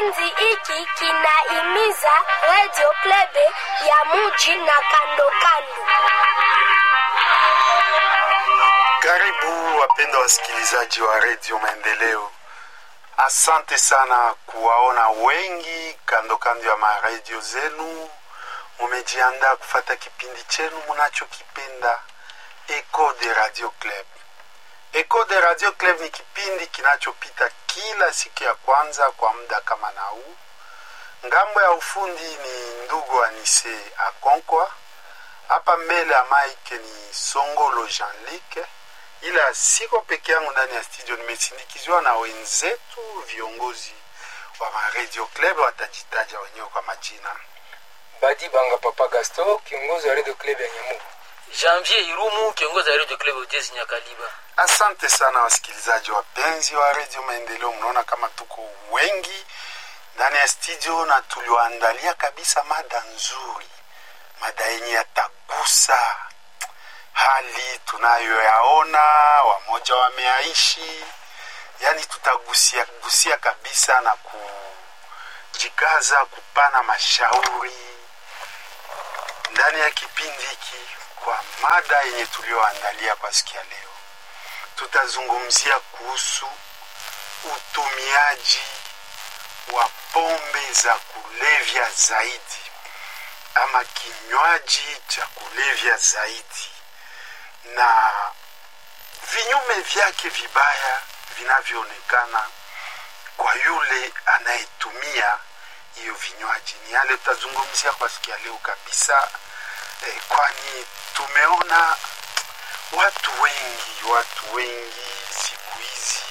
Kipindi hiki kinaimiza Radio Klebe ya muji na kando kando. Karibu wapendwa wasikilizaji wa redio Maendeleo. Asante sana kuwaona wengi kando kando ya maredio zenu. Mumejiandaa kufata kipindi chenu munachokipenda Eco de Radio Club. Eco de Radio Club ni kipindi kinachopita kila siku ya kwanza kwa muda kama na huu. Ngambo ya ufundi ni ndugu Anise Akonkwa, hapa mbele ya mike ni Songolo Jean-Luc, ila siko peke yangu ndani ya studio, nimesindikizwa na wenzetu viongozi wa Radio Club, watajitaja wenyewe kwa majina. Badi Banga Papa Gaston, kiongozi wa Radio Club ya Nyamugo. Janvier Irumu, kiongozi wa Radio Club Ujezi Nyakaliba. Asante sana wasikilizaji wapenzi wa redio Maendeleo, mnaona kama tuko wengi ndani ya studio na tuliwaandalia kabisa mada nzuri, mada yenye yatagusa hali tunayoyaona, wamoja wameaishi, yaani tutagusia gusia kabisa na kujikaza kupana mashauri ndani ya kipindi hiki kwa mada yenye tulioandalia kwa siku ya leo tutazungumzia kuhusu utumiaji wa pombe za kulevya zaidi ama kinywaji cha kulevya zaidi na vinyume vyake vibaya vinavyoonekana kwa yule anayetumia hiyo vinywaji. Ni yale tutazungumzia kwa siku ya leo kabisa eh, kwani tumeona watu wengi watu wengi siku hizi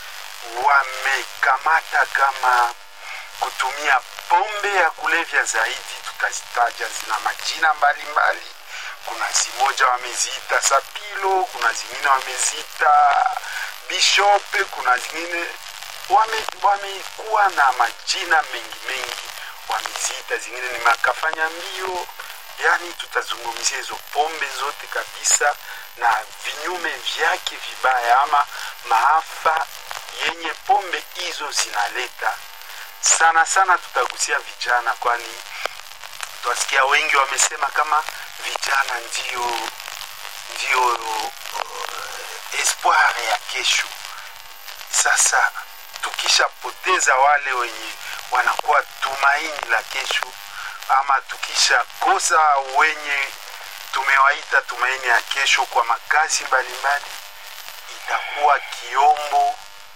wamekamata kama kutumia pombe ya kulevya zaidi, tutazitaja zina majina mbalimbali mbali. Kuna zimoja wameziita sapilo, kuna zingine wameziita bishope, kuna zingine wame, wamekuwa na majina mengi mengi, wameziita zingine ni makafanya mbio. Yani tutazungumzia hizo pombe zote kabisa na vinyume vyake vibaya ama maafa yenye pombe hizo zinaleta. Sana sana tutagusia vijana, kwani twasikia wengi wamesema kama vijana ndio ndio uh, espoir ya kesho. Sasa tukishapoteza wale wenye wanakuwa tumaini la kesho, ama tukishakosa wenye tumewaita tumaini ya kesho kwa makazi mbalimbali, itakuwa kiombo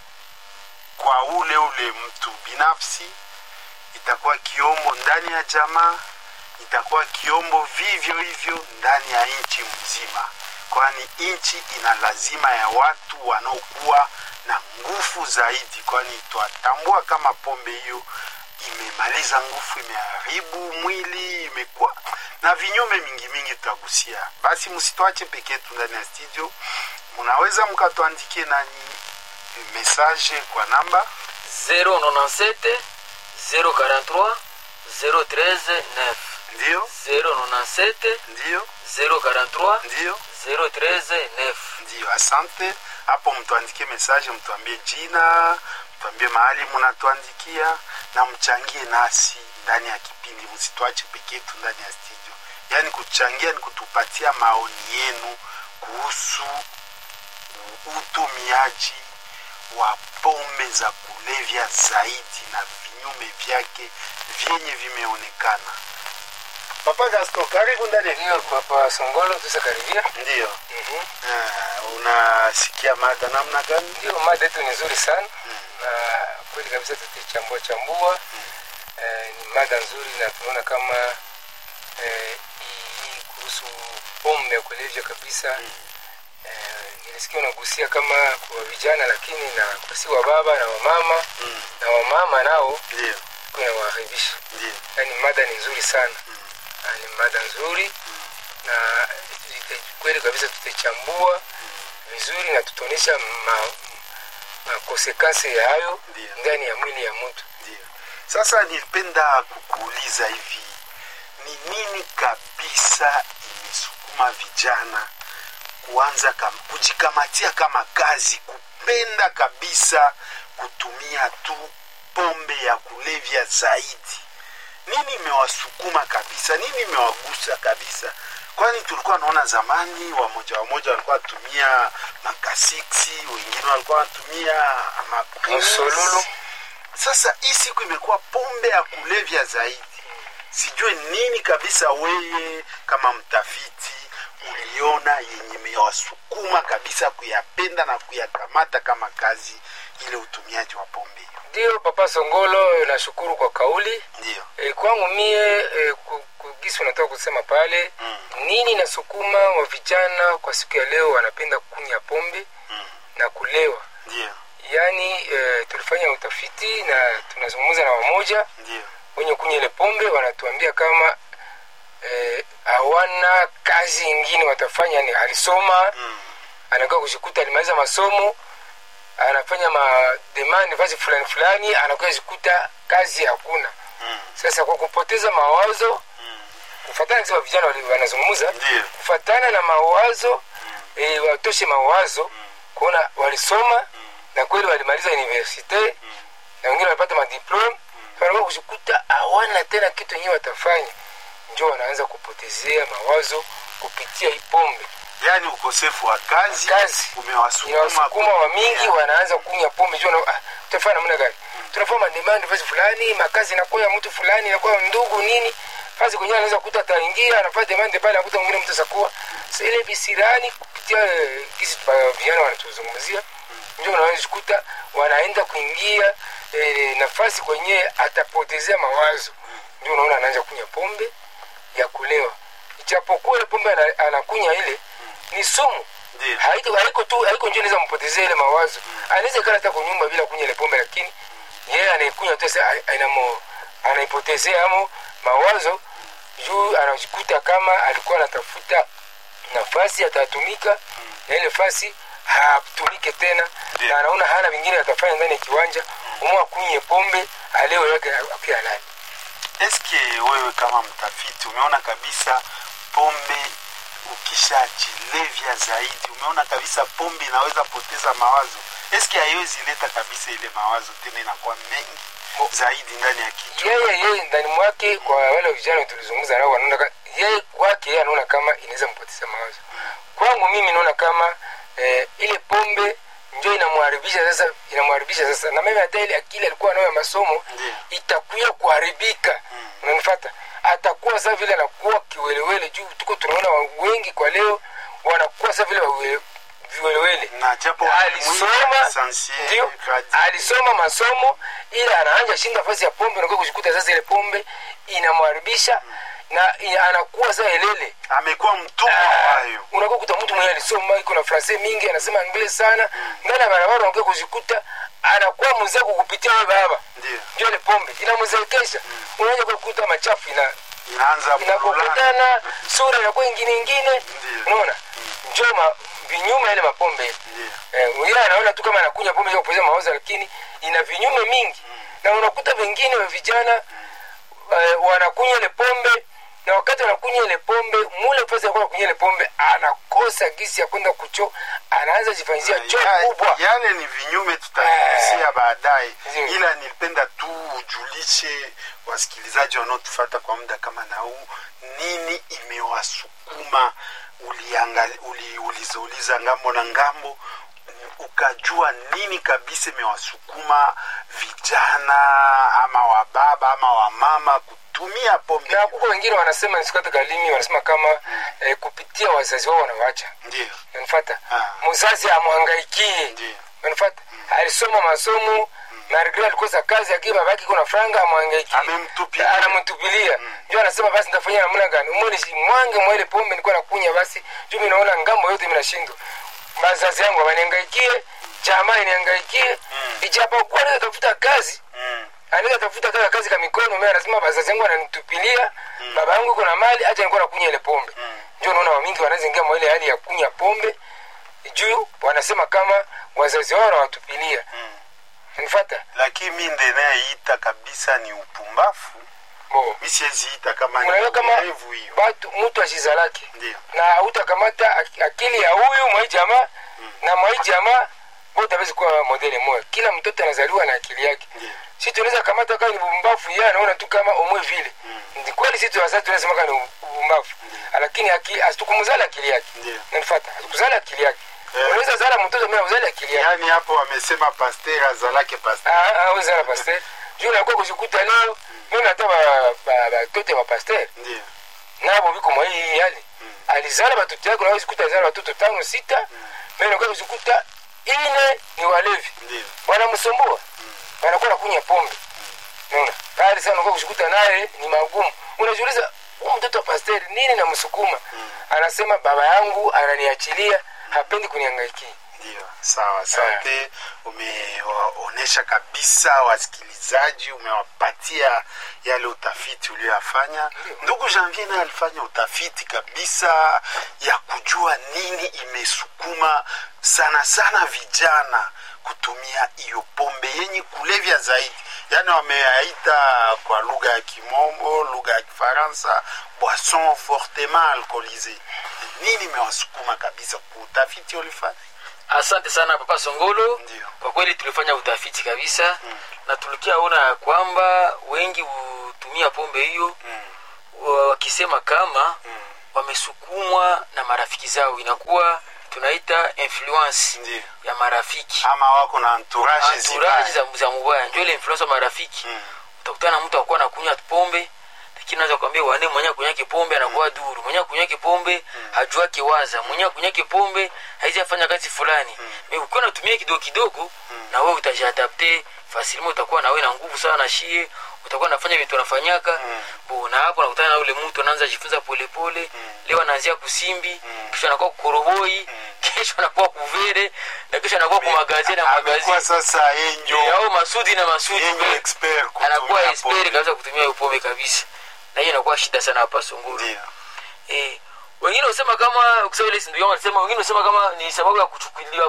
kwa ule ule mtu binafsi, itakuwa kiombo ndani ya jamaa, itakuwa kiombo vivyo hivyo ndani ya nchi mzima, kwani nchi ina lazima ya watu wanaokuwa na nguvu zaidi, kwani twatambua kama pombe hiyo imemaliza nguvu, imeharibu mwili, imekuwa na vinyume mingi mingi tutagusia. Basi msitwache peke yetu ndani ya studio, mnaweza mkatuandikie nani message kwa namba 097 043 013 9 ndio 097 ndio 043 ndio 013 9 ndio. Asante hapo, mtuandikie message, mtuambie jina, mtuambie mahali mnatuandikia na mchangie nasi ndani ya kipindi. Msitwache peke yetu ndani ya studio, yaani kuchangia ni kutupatia maoni yenu kuhusu utumiaji wa pombe za kulevya zaidi na vinyume vyake vyenye vimeonekana. Papa Gaston, karibu ndani ya Ndio Papa Songolo, tusakaribia. ndio. Mhm. Ah, unasikia mada namna gani? Ndio mada yetu ni nzuri sana na kweli kabisa tutaichambua chambua. Eh, ni mada nzuri na tunaona kama eh, hii kuhusu pombe ya kulevya kabisa eh, nilisikia unagusia kama kwa vijana, lakini na kwa si wa baba na wamama Mm, na wamama nao Ndio, kuna waharibisha. ndio. Yani mada ni nzuri sana Na ni mada nzuri na ita- kweli kabisa tutaichambua vizuri na tutaonyesha ma, makosekansi ya hayo Ndio. ndani ya mwili ya mtu. Ndio. Sasa nilipenda kukuuliza hivi, ni nini kabisa imesukuma vijana kuanza kam, kujikamatia kama kazi, kupenda kabisa kutumia tu pombe ya kulevya zaidi nini imewasukuma kabisa nini imewagusa kabisa kwani tulikuwa naona zamani wamoja wamoja walikuwa wanatumia makasiksi wengine walikuwa wanatumia maprimus. Msololo. sasa hii siku imekuwa pombe ya kulevya zaidi sijue nini kabisa weye kama mtafiti uliona yenye imewasukuma kabisa kuyapenda na kuyakamata kama kazi ile utumiaji wa pombe hiyo ndio papa songolo nashukuru kwa kauli ndio e, kwangu mie e, ku- ku- gisi unatoka kusema pale Mm. nini nasukuma wa vijana kwa siku ya leo wanapenda kunywa pombe Mm. na kulewa ndio yaani e, tulifanya utafiti na tunazungumza na wamoja ndio wenye kunywa ile pombe wanatuambia kama eh, hawana kazi ingine watafanya ni alisoma Mm. anakuwa kushikuta alimaliza masomo anafanya mademandi vazi fulani fulani anakuwa jikuta kazi hakuna Mm. sasa kwa kupoteza mawazo Mm. kufatana kisema vijana wali- wanazungumza Ndiyo. kufatana na mawazo eh, watoshe mawazo kuona walisoma na kweli walimaliza universite na wengine walipata madiplome wanakuwa kushikuta hawana tena kitu yenyewe watafanya njo wanaanza kupotezea mawazo kupitia hii pombe yaani ukosefu wa kazi, Kazi. umewasukuma inawasukuma wa mingi kutumia. wanaanza kunywa pombe juu wana- ah, tutafanya namna gani tunafanya mademand fasi fulani makazi inakuwa ya mtu fulani inakuwa ndugu nini fasi kwenyewe anaweza kuta ataingia anafanya demand pale anakuta mwingine mtu sakuwa Sasa ile bisirani kupitia eh, kisi pa- vijana wanatuzungumzia ndio unaweza kukuta wanaenda kuingia eh, nafasi kwenyewe atapotezea mawazo ndio unaona anaanza kunywa pombe ya kulewa ijapokuwa ile pombe ana- anakunywa ile ni sumu Ndiyo. haiko haiko tu haiko ndio inaweza mpotezea ile mawazo anaweza kaa hata kwa nyumba bila kunywa ile pombe lakini yeye anaikunywa tu sasa ai- inamo anaipotezea amo mawazo juu anajikuta kama alikuwa anatafuta nafasi atatumika na ile fasi hatumike tena Ndiyo. na anaona hana vingine atafanya ndani ya kiwanja umwa akunywe pombe aleo yake akiwa nani eske wewe kama mtafiti umeona kabisa pombe ukishajilevya zaidi umeona kabisa pombe inaweza poteza mawazo eske haiwezi leta kabisa ile mawazo tena inakuwa mengi zaidi ndani ya kichwa yeye yeye ndani mwake kwa wale vijana tulizungumza nao wanaona ka- yeye kwake yeye anaona kama inaweza mpoteza mawazo kwangu mimi naona kama eh, ile pombe ndio inamharibisha sasa inamharibisha sasa na mimi hata ile akili alikuwa nayo ya masomo Ndiyo. itakuya kuharibika unanifata atakuwa sasa vile anakuwa kiwelewele juu tuko tunaona wa- wengi kwa leo wanakuwa sasa vile wawe- viwelewele na japo alisoma sensible, ndio kadi- alisoma masomo ila anaanja shinda nafasi ya pombe nakuwa kushikuta sasa ile pombe inamharibisha na i- anakuwa sasa elele amekuwa mtumwa Ah, wayo unakuwa kuta mtu mwenye alisoma iko na francais mingi anasema anglais sana ndani ya barabara unakuwa kujikuta anakuwa mzee kukupitia wewe baba ndio ndio ile pombe inamzekesha unaanza kukuta machafu ina inaanza kululana. inapokutana sura inakuwa ingine ingine Ndiyo. unaona njo ma, vinyume ile mapombe Ndiyo. eh, yeye anaona tu kama anakunywa pombe za kupoteza mawazo lakini ina vinyume mingi na unakuta wengine wa vijana eh, wanakunywa ile pombe na wakati wanakunywa ile pombe mule fasi ya kuwa kunywa ile pombe anakosa gisi ya kwenda kucho anaanza jifanyizia choo Ya- kubwa yale ni vinyume tutagusia baadaye Ndiyo. ila nilipenda tu ujulishe wasikilizaji wanaotufata kwa muda kama na huu nini imewasukuma uliangali- uli- ulizouliza ngambo na ngambo ukajua nini kabisa imewasukuma vijana ama wababa ama wamama kutumia pombe na kuko wengine wanasema nisikate kalimi wanasema kama eh, kupitia wazazi wao wanawacha ndio unanifata Ah. mzazi amwangaikie Ndiyo. unanifata alisoma masomo margre alikosa kazi lakini babake kuna franga amwangaikie Amemtupilia. anamtupilia ndio anasema basi nitafanya namna gani umoni mwange mwa ile pombe nilikuwa nakunya basi juu mimi naona ngambo yote mimi nashindwa bazazi yangu waniangaikie jamaa iniangaikie ijapokuwa naweza tafuta kazi Mm. anaweza tafuta kaka kazi ka mikono mimi anasema bazazi yangu ananitupilia baba yangu iko na mali acha nilikuwa nakunya ile pombe ndio unaona wamingi wanaweza ingia mwa ile hali ya kunya pombe juu wanasema kama wazazi wao wanawatupilia nifuata lakini mi ndenayeita kabisa ni upumbafu bo mi siweziita kama ni unaona kama ulevu hiyo watu mtu ashiza lake ndio na utakamata ak- akili ya huyu mwai jamaa na mwai jamaa wote hawezi kuwa modele moja kila mtoto anazaliwa na akili yake Ndiyo. si tunaweza kamata kama ni bumbafu yeye anaona tu kama omwe vile ni kweli sisi wazazi tunasema kama ni bumbafu lakini akili asitukuzala akili yake Ndiyo. nanifuata asikuzala akili yake Eh. unaweza zala mtoto mimi uzali akili yake yaani hapo wamesema pasteur azalake pasteur ah ah uzala pasteur juu na kwa kujikuta leo mimi hata ba ba batoto wa pasteur ndio nabo biko mwa hii hali alizala batoto yake unaweza kukuta alizala batoto tano sita mimi nakuwa kujikuta ine ni walevi ndio wanamsumbua wanakuwa nakunya pombe unaona pale sana unakuwa kushikuta naye ni magumu unajiuliza huyu mtoto wa pasteri nini namsukuma anasema baba yangu ananiachilia hapendi kuniangaikia ndio sawa asante umewaonyesha kabisa wasikilizaji umewapatia yale utafiti ulioyafanya ndugu janvier naye alifanya utafiti kabisa ya kujua nini imesukuma sana sana vijana kutumia hiyo pombe yenye kulevya zaidi yaani wameyaita kwa lugha ya kimombo lugha ya kifaransa boisson fortement alcoolisé nini imewasukuma kabisa kuutafiti ulifanya asante sana papa songolo Ndio. kwa kweli tulifanya utafiti kabisa na tulikiaona ya kwamba wengi hutumia pombe hiyo wa- wakisema kama wamesukumwa na marafiki zao inakuwa tunaita influence Ndio. ya marafiki ama wako na entourage anturaji zibaya. za, za mubaya ndio ile influence wa marafiki Mm. utakutana na mtu akuwa anakunywa pombe lakini naweza kuambia wane mwenye akunyake pombe anakuwa duru mwenye akunyake pombe hajua kiwaza mwenye akunyake pombe haizi afanya kazi fulani mm. ukiwa natumia kidogo kidogo na wewe utajiadapte fasilima utakuwa na wewe na nguvu sana na shie utakuwa nafanya vitu unafanyaka bo na hapo nakutana na ule mtu anaanza jifunza polepole leo anaanzia kusimbi kisha anakuwa kukoroboi kesho anakuwa kuvere na kesho anakuwa kumagazini na amekuwa magazini sasa yenjo au masudi na masudi yenjo expert kutumia anakuwa pombe. expert kabisa kutumia hiyo pombe kabisa na hiyo inakuwa shida sana hapa sunguru Ndio. eh, wengine husema kama kusema ile ndugu yangu alisema wengine husema kama ni sababu ya kuchukuliwa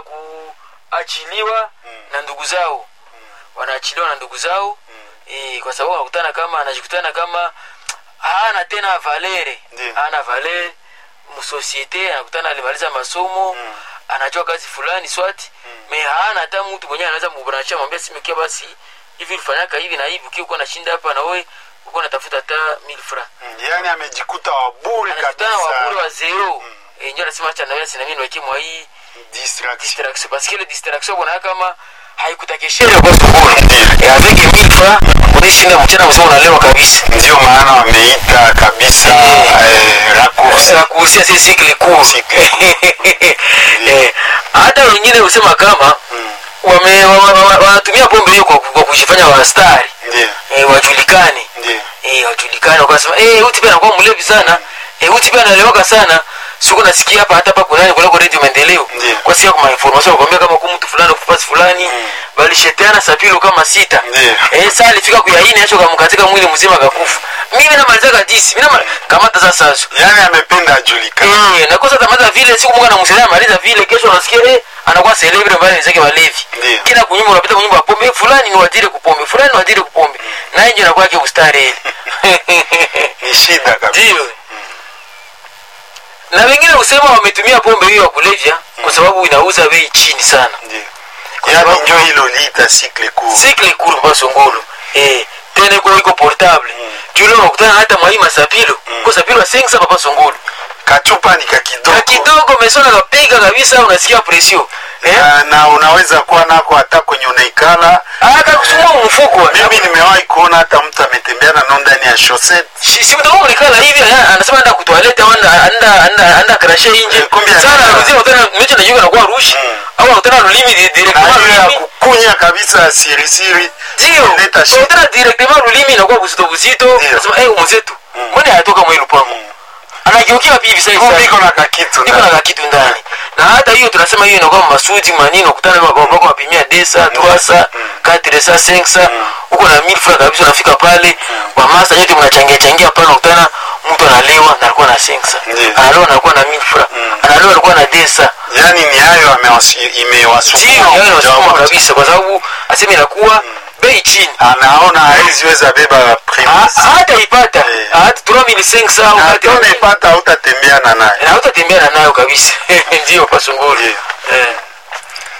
kuachiliwa na ndugu zao wanaachiliwa na ndugu zao eh, kwa sababu anakutana kama anajikutana kama hana tena valere Ndio. hana valere msosiete anakutana alimaliza masomo anajua kazi fulani swati me hana hata mtu mwenyewe anaweza mubrancha mwambia simekia basi hivi ulifanyaka hivi na hivi ukiwa uko nashinda hapa na wewe uko natafuta hata mil francs Mm, yaani amejikuta wabure anakutana wabure wa kabisa zero Eh, ndio anasema acha nawe sinami niweke mwa hii distraction distraction parce que ile distraction kuna kama haikutakeshea kwa sokoni eh avec 1000 francs unashinda mchana mzima unalewa kabisa ndio maana wameita kabisa eh, raccourci na kuhusia si cycle court Eh, hata wengine husema kama wame wa- wa- wa- wanatumia pombe hiyo kwa, kwa kujifanya wastari ndio eh, wajulikane ndio eh, wajulikane wakasema eh, huyu pia anakuwa mlevi sana eh, huyu pia analewaka sana siku nasikia hapa hata hapa kunani kulako redio maendeleo Ndiyo. kwa sikia kwa information wakwambia kama ku mtu fulani kufasi fulani balishetiana sapilo kama sita Ndiyo. eh, saa alifika kuyaini acho kamkatika mwili mzima kakufa mimi namalizaka disi mimi nama kamata sasa sasa yaani amependa ajulikane Eh, nakosa tamata vile siku moja namsaidia maliza vile kesho unasikia eh anakuwa celebrity mbali nizake walevi Ndiyo. kila kunyumba unapita kunyumba ya pombe eh, fulani ni wajiri kupombe fulani ni wajiri kupombe na nje inakuwa yake ustari ile ni shida kabisa ndio na wengine husema wametumia pombe hiyo ya kulevya kwa sababu inauza bei chini sana ndio Kwa yaani sababu- njo hilo liita cycle court sikle kuru kwa songolo eh tena iko iko portable jule unakutana hata mwai masapilo kwa sapilo asengsa papa songolo kachupa ni kakidogo na kidogo mesona kapiga kabisa unasikia presio eh na, na unaweza kuwa nako hata kwenye unaikala akakusumua mfuko mimi nimewahi kuona hata mtu ametembea na no ndani ya chaussette simtoka nikala hivi ana- anasema anda kutoalete au anda anda anda anda krashe nje Eh, kumbe sana anaenda. anarudia utana mecho na yuko anakuwa rushi au utana lulimi di- na directement hiyo ya lulimi kukunya kabisa sirisiri ndio leta shida utana directement lulimi inakuwa buzito buzito Ndio. anasema eh mwenzetu mbona hayatoka mwe lupango anageukia pivi sasa Kumbe hivi iko na kakitu niko ndani. na kitu ndani na hata hiyo tunasema hiyo inakuwa masuti manini ukutana wako wapimia desa tuasa katresa senksa huko na mil francs kabisa unafika pale wamasa nyote mnachangia changia pale unakutana mtu analewa na alikuwa na senksa Ndiyo. analewa na alikuwa na mil francs analewa alikuwa na desa yaani ni hayo amewas- ndio imewasukuma yaani moja wasukuma moja. kabisa kwa sababu asema inakuwa bei chini anaona haweziweza beba Ha- premise hata ipata Eh. hata 3500 au na hata hata unaipata hautatembeana naye na hautatembea nayo kabisa ndio pasunguli Ndio. eh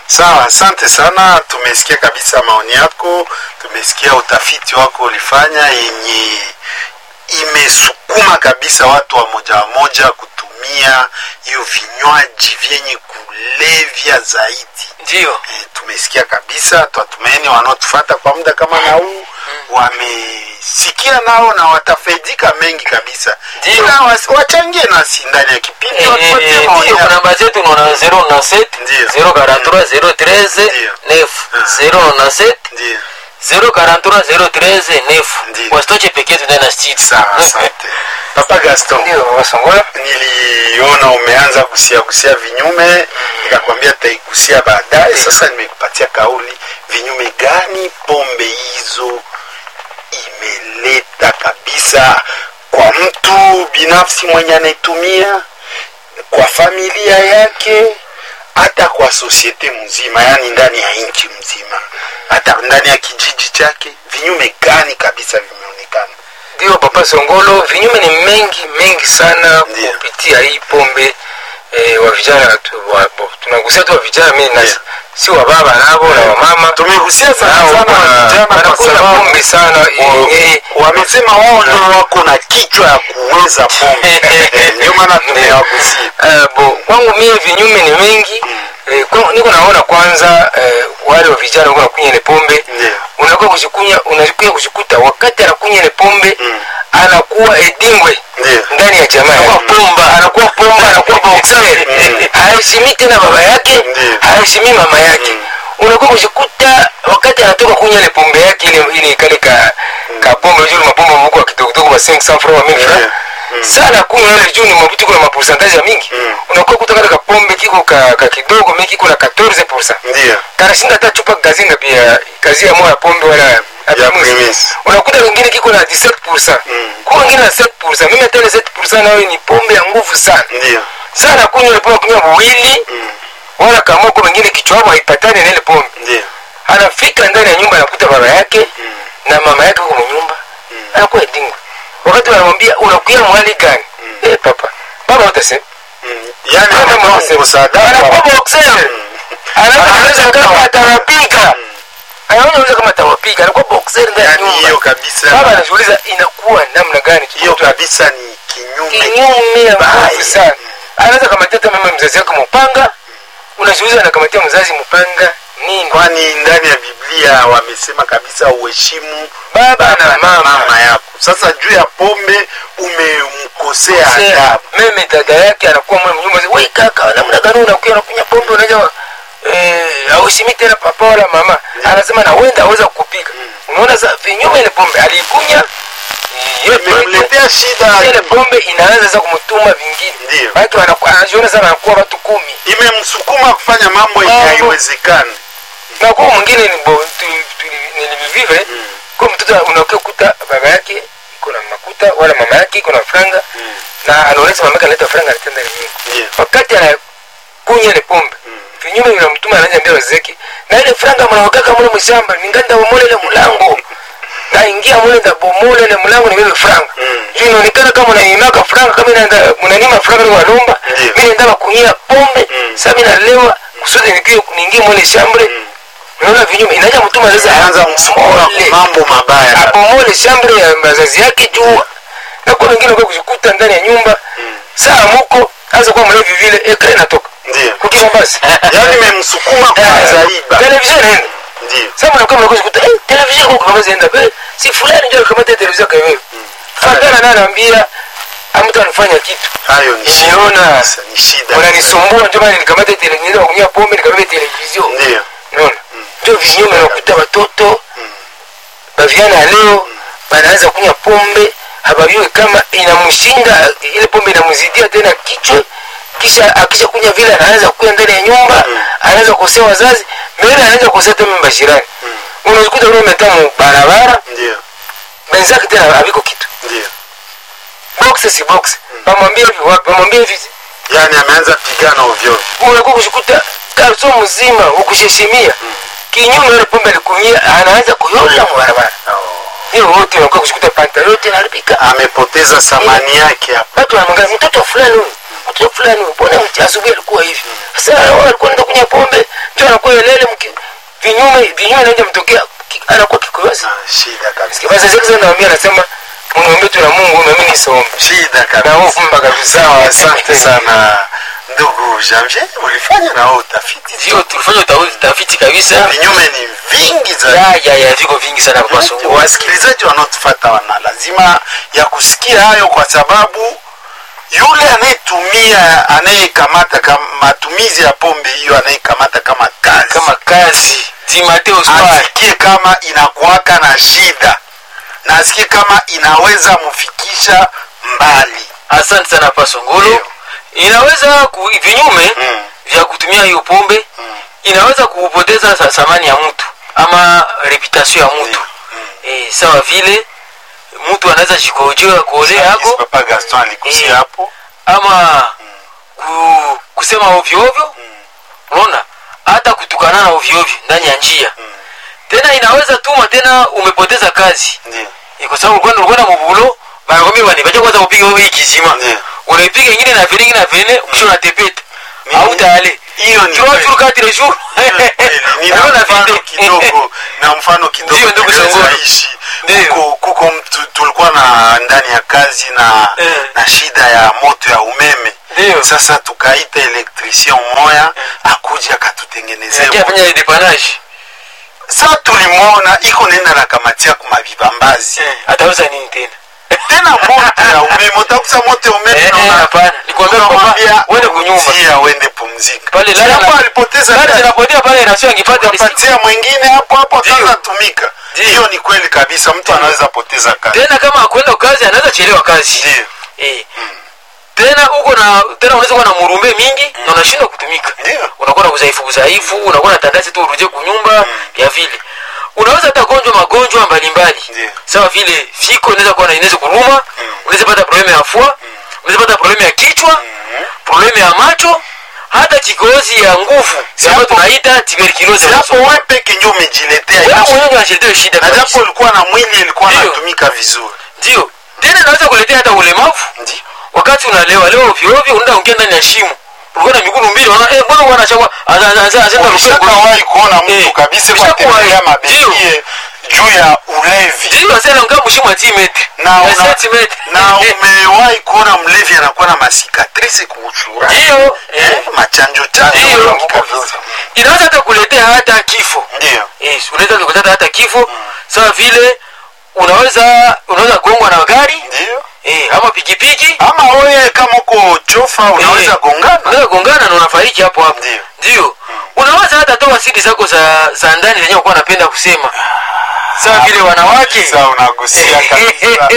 Sawa, asante sana. Tumesikia kabisa maoni yako, tumesikia utafiti wako ulifanya yenye imesukuma kabisa watu wa moja wa moja kutumia hiyo vinywaji vyenye kulevya zaidi. ndio E, tumesikia kabisa, twatumaini wanaotufata kwa muda kama na huu wamesikia nao na watafaidika mengi kabisa, Ndio. ila wasi- wachangie nasi ndani ya kipindi Eh, watupatie eh, maoni ndio yao. namba zetu unaona 097 Ndio. 043 013 Ndio. 9 097 Ndio. 043 013 9 Ndio. wasitoche pekee yetu ndani ya studio Sawa, asante. Papa Gaston. ndio wasongola niliona umeanza gusia gusia vinyume nikakwambia taigusia baadaye sasa nimekupatia kauli vinyume gani pombe hizo imeleta kabisa kwa mtu binafsi mwenye anaitumia kwa familia yake hata kwa sosiete mzima yani ndani ya nchi mzima hata ndani ya kijiji chake vinyume gani kabisa vimeonekana ndio papa songolo vinyume ni mengi mengi sana Ndio. kupitia hii pombe eh, wa vijana tu- wa- bo- tunagusia tu wa vijana mi na Ndio. si wa baba navo na wamama tumegusia sana Nao sana wana- vijana kwa wanakunywa sababu pombe sana wa- yenye wamesema wao ndio wako na kichwa ya kuweza pombe ndio maana tumewagusia Uh, bo kwangu mie vinyume ni mengi eh, kwangu, niko naona kwanza eh, wale wa vijana wako nakunya ile pombe Ndio. unakuwa kushikunya unakuja kushikuta wakati anakunya ile pombe anakuwa edingwe Ndio. ndani ya jamaa Anakuwa pomba. anakuwa pomba anakuwa boxer haheshimi tena baba yake Ndio. haheshimi mama yake unakuwa kushikuta wakati anatoka kunya ile pombe yake ile ile kale ka ka pombe juu mapombe mko kidogo kidogo ba 500 francs wa 1000 Ndio. francs sana kunywa ile juu ni mabuti kuna maporcentage ya mingi unakuwa kutoka katika pombe kiko ka, ka kidogo mimi kiko na 14% ndio kanashinda hata chupa gazinga pia kazi ya moya pombe wala ya Primus. primis unakuta wengine kiko na 17% kwa wengine na 7% mimi hata ile 7% nayo ni pombe ya nguvu sana ndio sana kunywa ile pombe kunywa mwili wala kama kwa wengine kichwa hapo haipatani na ile pombe ndio anafika ndani ya nyumba anakuta baba yake na mama yake huko nyumba anakuwa edingwe wakati wanamwambia unakuya mwali gani eh papa baba utasema Mm. yani anakuwa msaada anakuwa kwa- boxer anaweza kama atawapiga anaweza kama atawapiga anakuwa boxer ndani ya yani hiyo nyumba kabisa baba anajiuliza inakuwa namna gani hiyo kabisa ni kinyume kinyume ya Baya. nguvu sana anaweza kamatia hata mama mzazi wake mpanga unajiuliza anakamatia mzazi mpanga nini kwani ndani ya biblia wamesema kabisa uheshimu baba na mama mama yako sasa juu ya pombe umemkosea adabu meme dada yake anakuwa mwe mnyumba we kaka namna gani unakuya unakunya pombe unaja eh, aushimi tena papa wala mama anasema na wenda aweza kukupiga unaona sa vinyume ile pombe aliikunya ile pombe- imemletea shida ile pombe inaanza sasa kumtuma vingine Ndio. watu wanakuwa anajiona sana anakuwa watu kumi imemsukuma kufanya mambo yenye Mambo. haiwezekani na kwa mwingine ni bo tu- tu- nilivivive kwa mtoto unakuwa kuta baba yake iko na makuta wala mama yake iko na franga na anaonyesha mama yake analeta franga anatenda nyingi Ndio. wakati anakunya ile pombe vinyume vinamtuma anaanza mbele wazeki na ile franga mnawakaka mule mshamba ninganda bomole ile mlango na ingia mule nda bomole ile mlango nibebe franga juu inaonekana kama unaimaka franga kama inaenda mnanima franga ni walomba Ndio. mimi naenda kunyia pombe sasa mimi nalewa kusudi nikie niingie mule shambre unaona vinyume inaja mtuma sasa anaanza msukuma mole mambo mabaya apomole shambre ya mazazi yake juu na kwa wengine kwa kushikuta ndani ya nyumba saa muko hasa kwa mlevi vile ekra inatoka ndio kukiwa basi yani imemsukuma kuanza iba television inaenda ndio sasa mnakuwa mnakuwa kushikuta eh television kwa kama zenda be si fulani ndio kamata television kwa wewe fatana na anaambia amtu anafanya kitu hayo ni shida Nimeona. kabisa, ni shida unanisumbua ndio maana nikamata television kunywa pombe nikabebe television ndio unaona ndio vinyume nakuta watoto baviana leo banaanza kunywa pombe habajue kama inamshinda ile pombe inamzidia tena kichwa kisha akisha kunywa vile anaanza kuya ndani ya nyumba anaanza kukosea wazazi mbele anaanza kukosea hata mimba jirani unazikuta ule umetamu barabara ndio benzake tena haviko kitu ndio box si box pamwambie hivi wapi pamwambie hivi yani ameanza pigana ovyo unakuwa kushikuta karso mzima ukusheshimia kinyume ile pombe alikunyia anaanza kuyola mbarabara hiyo wote unakuwa kushikuta panta yote inaharibika amepoteza thamani yake hapo watu wanamwangalia mtoto fulani huyu mtoto fulani huyu mbona mti- asubuhi alikuwa hivi sasa wao alikuwa anaenda kunywa pombe mtu anakuwa elele mki- vinyume vinyume naenda mtokea ki- anakuwa kikoyozi Ah, shida kabisa basi sasa naambia anasema mniombe tu na Mungu na mimi nisome shida na kabisa hofu mpaka kabisa sawa asante sana ndugu janvier ulifanya nao utafiti ndio tulifanya uta- utafiti kabisa vinyume ni vingi za ya ya ya viko vingi sana kwa songo wasikilizaji wanaotufata wana lazima ya kusikia hayo kwa sababu yule anayetumia anayekamata kama matumizi ya pombe hiyo anayekamata kama kazi kama kazi Timotheo Spar asikie kama inakuwaka na shida na asikie kama inaweza mfikisha mbali asante sana pa songolo Ndio. inaweza ku, vinyume Mm. vya kutumia hiyo pombe inaweza kupoteza sa- thamani ya mtu ama reputation ya mtu eh, sawa vile mtu anaweza jikojoa kuolea yako papa gaston alikusia Eh. hapo ama ku, kusema ovyo ovyo unaona hata kutukanana ovyo ovyo ndani ya njia tena inaweza tuma tena umepoteza kazi ndio Eh, kwa sababu ulikuwa ulikuwa na mubulo banakwambia bani bacha kwanza kupiga wewe hii kizima Ndiyo. unaipiga ingine na vile ingine na vile ukisha unatepeta Ni- au tayari hiyo ni trois kweli. jours quatre jours nina Unaona mfano vile? kidogo na mfano kidogo Ndio, ndugu tunaweza Songolo. ishi Ndio. kuko, kuko mtu tulikuwa na ndani ya kazi na Eh. na shida ya moto ya umeme Ndio. sasa tukaita elektricien moya akuja akatutengenezea Ndio moto. fanya dépannage sa tulimwona iko nenda na kamatia kumavibambazi Eh, atauza nini tena tena moto ya umeme utakusa moto ya umeme Eh, naona- eh, hapana nikwambia Tukamwambia, papa uende kunyumba "Tia, uende pumzika Pale Sababu lala- alipoteza Gari kazi. zinapotea pale nasio angipata risiki. ukapatia mwingine hapo hapo Ndio. atatumika Ndio. hiyo ni kweli kabisa mtu anaweza poteza kazi tena kama akwenda kazi anaweza chelewa kazi ndio eh. tena uko na tena unaweza kuwa na murumbe mingi na unashindwa kutumika Ndio. unakuwa na udhaifu udhaifu unakuwa na tandasi tu urudie kunyumba ya vile unaweza hata gonjwa magonjwa mbalimbali Ndio. sawa vile fiko inaweza kuwa na inaweza kuruma unaweza pata problemu ya fua unaweza pata problemu ya kichwa problemu ya macho hata kikozi ya nguvu sababu Japo- tunaita tuberculosis japo wewe peke ndio umejiletea wewe hiyo mwenyewe unashiletea shida na kabisa. japo ulikuwa na mwili ilikuwa Ndio. natumika vizuri ndio tena inaweza kuletea hata ulemavu ndio wakati unalewa leo ovyo ovyo unaenda ongea ndani ya shimo ulikuwa na miguu mbili unaona eh mbona bwana chakwa anaanza ulishakawahi kuona mtu Eh, kabisa kwa ushakuwahi. tembea mabekie juu ya ulevi ndio asema ongea mshimo 10 metre na ya una, 7 metre na umewahi kuona mlevi anakuwa na masikatrisi kuusura ndio eh, eh, machanjo chanjo Ndio. mengi kabisa inaweza hata kuletea hata kifo ndio yes unaweza kuleta hata kifo sawa vile unaweza unaweza gongwa na gari ndio eh ama pikipiki ama wewe kama uko chofa unaweza Eh, gongana unaweza gongana na unafariki hapo hapo Ndio. ndio unaweza hata toa siri zako za za ndani zenye ukuwa napenda kusema sawa vile wanawake Sasa unagusia kabisa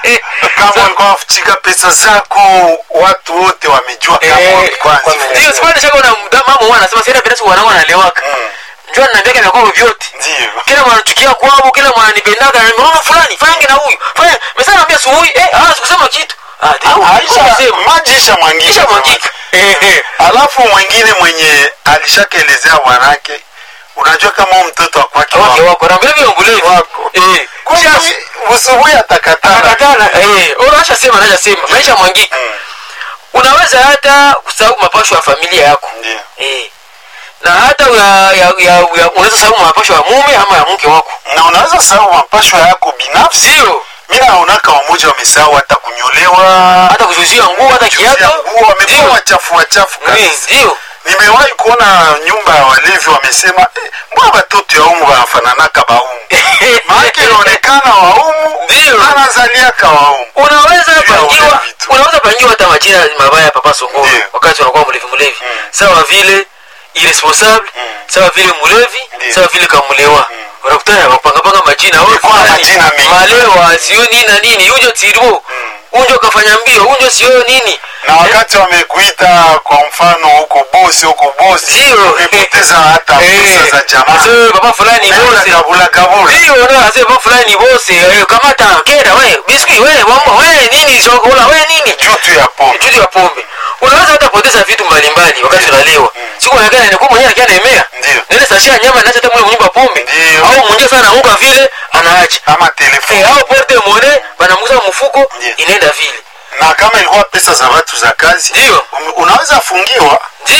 kama ulikuwa unafichika pesa zako watu wote wamejua kama Eh, ulikuwa kwa nzifanya. ndio sipande shaka na mda- mama mwana anasema sasa pesa wanao wanalewaka Mm. njoo ananiambia kana kwa vyote ndio kila mwanachukia kwao kila mwananipendaga na mama fulani fange na huyu fanya mesa naambia suhui eh ah sikusema kitu ah ndio Aisha, alisema maji isha mwangika kisha mwangika eh eh alafu mwingine mwenye alishakaelezea wanake unajua kama huyu mtoto wakwake wake wako na vile vile mbulevi Wako. eh kisha usubuhi atakatana akatana eh unaacha sema anaacha sema maisha mwangika Mm. unaweza hata kusahau mapasho ya familia yako Ndio. eh na hata ya, ya, ya, ya, unaweza sahau mapasho ya mume ama ya mke wako na unaweza sahau mapashwa yako binafsi ndio mi naonaka wamoja wamesahau hata kunyolewa hata kujuzia nguo hata kujuzia kiatu nguo wamekuwa Ndio. wachafu wachafu Eh, kabisa ndio nimewahi kuona nyumba ya walevi wamesema eh, mbona batoto ya umu wanafananaka baumu maake inaonekana waumu Ndio. anazaliaka waumu unaweza Ndio, pangiwa ulevi tu. unaweza pangiwa hata majina mabaya papa songoro Ndio. wakati unakuwa mlevi mlevi sawa vile irresponsable sawa vile mlevi Ndio. sawa vile kamulewa unakutana wakupangapanga majina wewe Ilikuwa fulani, majina mengi. malewa sio nini na nini unjo tirbo unjo kafanya mbio unjo sio nini na wakati wamekuita kwa mfano huko bosi huko bosi Ndio. umepoteza hata pesa za jamaa Ase, baba fulani Umeona bose kabula kabula ndio ndio ase baba fulani bose eh, kamata kera we biscuit we mambo we nini chokola we nini jutu ya pombe juzi ya pombe unaweza hata poteza vitu mbalimbali wakati unalewa siku nakana ni kwa mwenyewe anakia naemea Ndio. nene sashia nyama naacha hata mule mnyumba pombe Ndio. au mwingine sana anaanguka vile anaacha ama eh, telefoni au porte mone banamuza mfuko Ndio. inaenda vile na kama ilikuwa pesa za watu za kazi Ndio. um- unaweza fungiwa ndio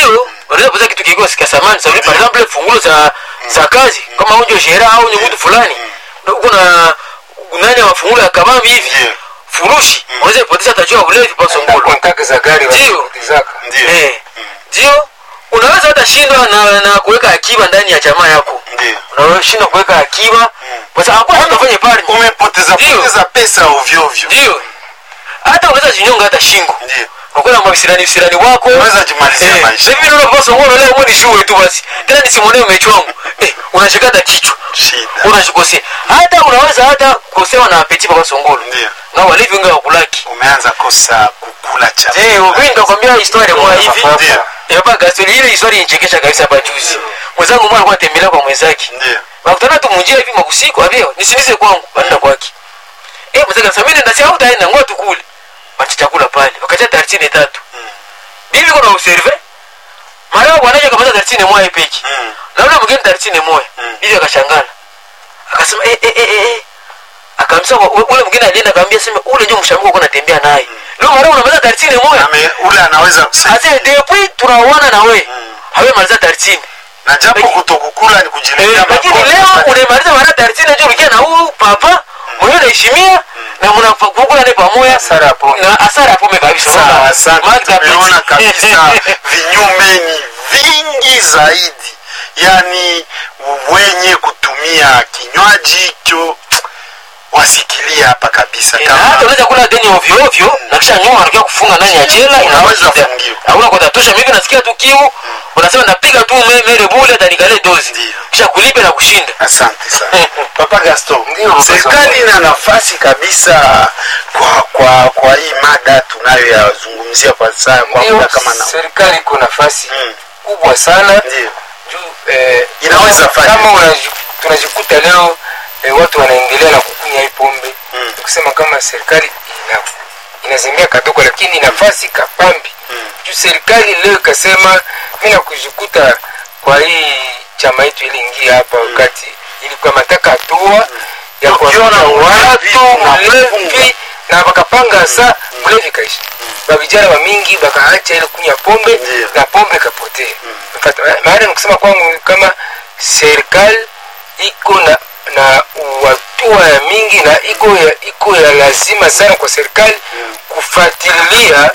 unaweza kuuza kitu kiko sika samani sababu par exemple fungulo za za kazi kama unjo shera au ni mtu fulani uko na nani wa fungulo ya kabambi hivi Ndiyo. furushi unaweza ipoteza tajua ulevi pa hata songolo kontake za gari Ndio. wanapotezaka Ndio. eh ndio unaweza hata shindwa na, na kuweka akiba ndani ya jamaa yako Ndio. unashindwa kuweka akiba kwa sababu hakuna mtu afanye pale Umepoteza Ndio. poteza pesa ovyo ovyo. ndio hata unaweza jinyonga hata shingo Ndio. unakuwa na mavisirani visirani wako Unaweza jimalizia maisha. hivi ndio unapaswa songolo leo mwini shule tu basi tena nisimwonee mechi wangu eh unashikata kichwa Shida. unashikosea hata unaweza hata kukosewa na apeti baba songolo Ndio. na walivyo wengi wakulaki Umeanza kosa kukula chakula. ndio mimi nitakwambia historia moja hivi Ndio. hapa gasoli ile historia inchekesha kabisa hapa juzi mwenzangu mmoja alikuwa anatembelea kwa mwenzake Ndio. wakutana tu munjia hivi makusiku avyo nisinize kwangu anaenda kwake eh mwenzake anasema mimi nenda si au taenda ngoa tukule wacha chakula pale wakacha tartine tatu bibi kuna userve mara wanaje kamata tartine moja peki Mm. na ule mwingine tartine moja Mm. bibi akashangala akasema eh eh eh eh, eh akamsema ule mwingine alienda akamwambia sema ule ndio mshambuko uko natembea naye leo mara unamaliza tartine moja Ame, ule anaweza kusema ase depuis tunaona na we Mm. hawe maliza tartine na japo kutokukula ni kujiletea lakini magonjwa. leo unamaliza mara tartine ndio ulikia na huyu papa mwenyewe unaheshimia na mnakula naye pamoja Hasara ya pombe. na hasara ya pombe kabisa Sawa, Unaona? asante. Magda Tumeona Petit. kabisa vinyume ni vingi zaidi, yaani wenye kutumia kinywaji hicho wasikilia hapa kabisa. Eh, na hata unaweza kula deni ovyo ovyo na kisha nyuma anakia kufunga ndani ya jela Unaweza inaweza fungiwa. hakuna kwa tatosha mimi nasikia tu kiu unasema napiga tu me- mere bule atanikale dozi Ndio. kisha kulipe na kushinda Asante sana Papa Gaston. Ndio, Papa Serikali Gaston. ina nafasi kabisa kwa kwa kwa hii mada tunayoyazungumzia kwa saa kwa Ndio, muda kama na serikali iko nafasi Mm. kubwa sana ndio juu eh, Inaweza fanya. kama unaji- tunajikuta leo eh, watu wanaendelea na kukunywa hii pombe Mm. Ni kusema kama serikali ina inazembea kadogo lakini nafasi kapambi Mm. juu serikali leo ikasema mi nakujikuta kwa hii chama yetu iliingia hapa wakati ilikuwa mataka hatua ya Ukiona kuwafuta mlevi, watu unafunga. mlevi na wakapanga sa mlevi kaisha bavijana wa mingi bakaacha ile kunywa pombe Ndio. na pombe kapotea Mfata- maana nikusema kwangu kama serikali iko na na hatua ya mingi na iko ya, iko ya lazima sana kwa serikali kufuatilia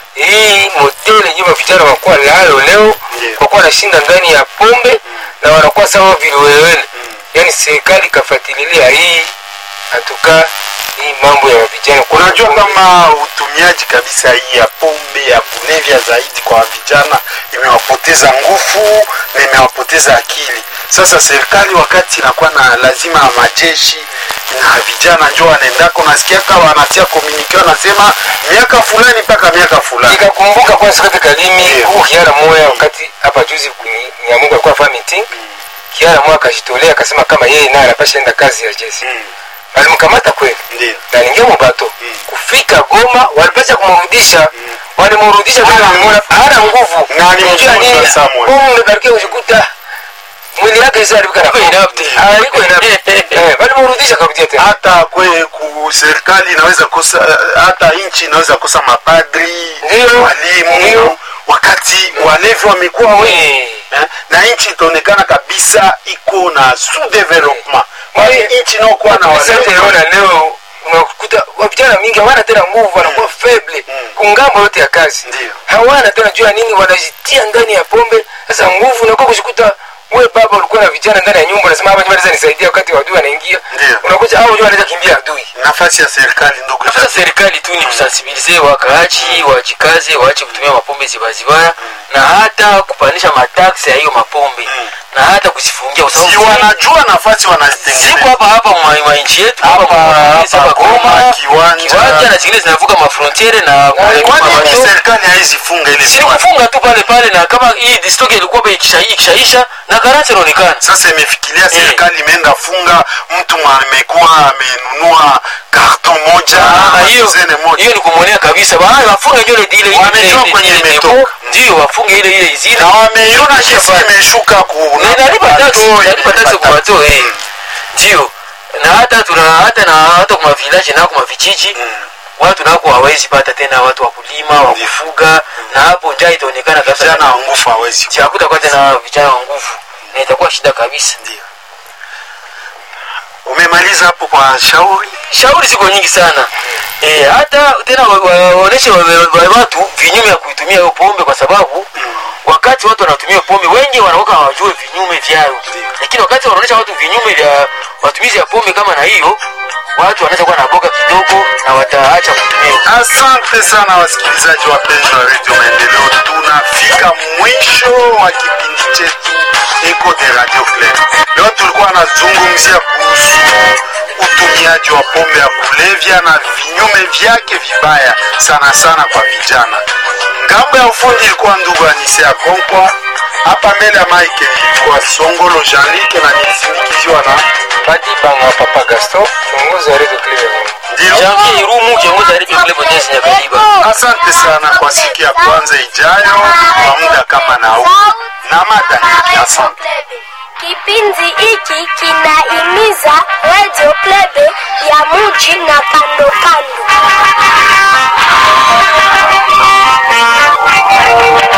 hii modeli yenyewe vijana wanakuwa nayo leo Ndio. kwa kuwa wanashinda ndani ya pombe na wanakuwa sawa vilewelewele yaani serikali ikafuatilia hii hatuka hii mambo ya vijana Kwa unajua pombe. kama utumiaji kabisa hii ya pombe ya kulevya zaidi kwa vijana imewapoteza nguvu na imewapoteza akili sasa serikali wakati inakuwa na lazima ya majeshi na vijana njo wanaendako nasikia kama wanatia komunike wanasema miaka fulani mpaka miaka fulani nikakumbuka kwa sikati kalimi Ndio. huu kiara moya wakati hapa juzi kwenye nyamungu alikuwa afanya meeting kiara moya akajitolea akasema kama yeye naye anapasha enda kazi ya jeshi Mm, alimkamata kweli ndio na ningia mubato kufika goma walipasha kumrudisha walimrudisha kwa Hana walimwona- hana nguvu Na Unajua alimfunza nini? Samuel. Pombe barikia kujikuta mwili yake isa alivika na Iko pombe. inapte. Ah, iko inapte. Eh, walimrudisha karudia tena hata kwe ku serikali inaweza kosa hata nchi inaweza kosa mapadri Ndio. walimu Ndio. wakati walevi wamekuwa wengi Eh. eh, na nchi itaonekana kabisa iko na sous development kwa hiyo nchi inaokuwa na Asante, walevi naona leo unakuta wa vijana mingi hawana tena nguvu wanakuwa feble kungambo yote ya kazi Ndio. hawana tena jua nini wanajitia ndani ya pombe sasa nguvu unakuwa kushikuta we baba ulikuwa na vijana ndani ya nyumba unasema hapa wanaweza nisaidia wakati wa adui anaingia Ndio. unakuja au unajua anaweza kimbia adui nafasi ya serikali ndugu sasa serikali tu ni kusensibilize wakaaji wajikaze waache kutumia mapombe zibazibaya na hata kupandisha mataksi ya hiyo mapombe na hata kuzifungia kwa sababu si wanajua nafasi wanazitengeneza siku hapa hapa mwa mwa nchi yetu Hapa- hapa mwa- hapa hapa Goma, Goma Kiwanja. Kiwanja na zingine zinavuka mafrontiere na kwani Mabato. serikali haizifunga ile si swali? kufunga tu pale pale na kama hii distoke ilikuwa ba ikisha- ikishaisha na karansi inaonekana sasa imefikiria serikali imeenda funga mtu mwa- amekuwa amenunua karton moja Ah, ama hiyo dozene moja hiyo ni kumwonea kabisa Ba- wafunge ndio ile ile Wamejua ile- kwenye ile- ile- imetoka. ndio wafunge ile ile zile na wameiona kesi imeshuka ku Na inalipa taksi inalipa taksi kwa watu eh ndio na hata tuna hata na hata kwa village na kwa vijiji watu nako hawezi pata tena watu wa kulima wa kufuga na hapo njaa itaonekana kabisa vijana wa nguvu hawezi Si hakutakuwa tena vijana wa nguvu na itakuwa shida kabisa ndio umemaliza hapo kwa shauri shauri ziko nyingi sana e, hata tena wa- wa- waoneshe wa- wa- wa- watu vinyume ya kuitumia hiyo pombe kwa sababu wakati watu wanatumia pombe wengi wanaoka hawajue vinyume vyayo lakini wakati wanaonyesha watu vinyume vya matumizi ya pombe kama na hiyo watu wanaweza kuwa na boga kidogo na wataacha kutumia Asante sana wasikilizaji wapenzi wa redio Maendeleo, tunafika mwisho wa kipindi chetu Eco de Radio Club. Leo tulikuwa nazungumzia kuhusu utumiaji wa pombe ya kulevya na vinyume vyake vibaya sana sana kwa vijana. Ngambo ya ufundi ilikuwa ndugu Anise ya Konkwa, hapa mbele ya mike ilikuwa Songolo Jean-Luc na nilisindikiziwa na Padi Banga Papa Gaston, kiongozi wa Radio Cleveland. ndio janvier irumu kiongozi wa redio club Odesi Nyakaliba Asante sana kwa siku ya kwanza ijayo kwa muda kama na huu na mada nyingi. Asante. Kipindi hiki kinahimiza Radio Plebe ya muji na kando kando.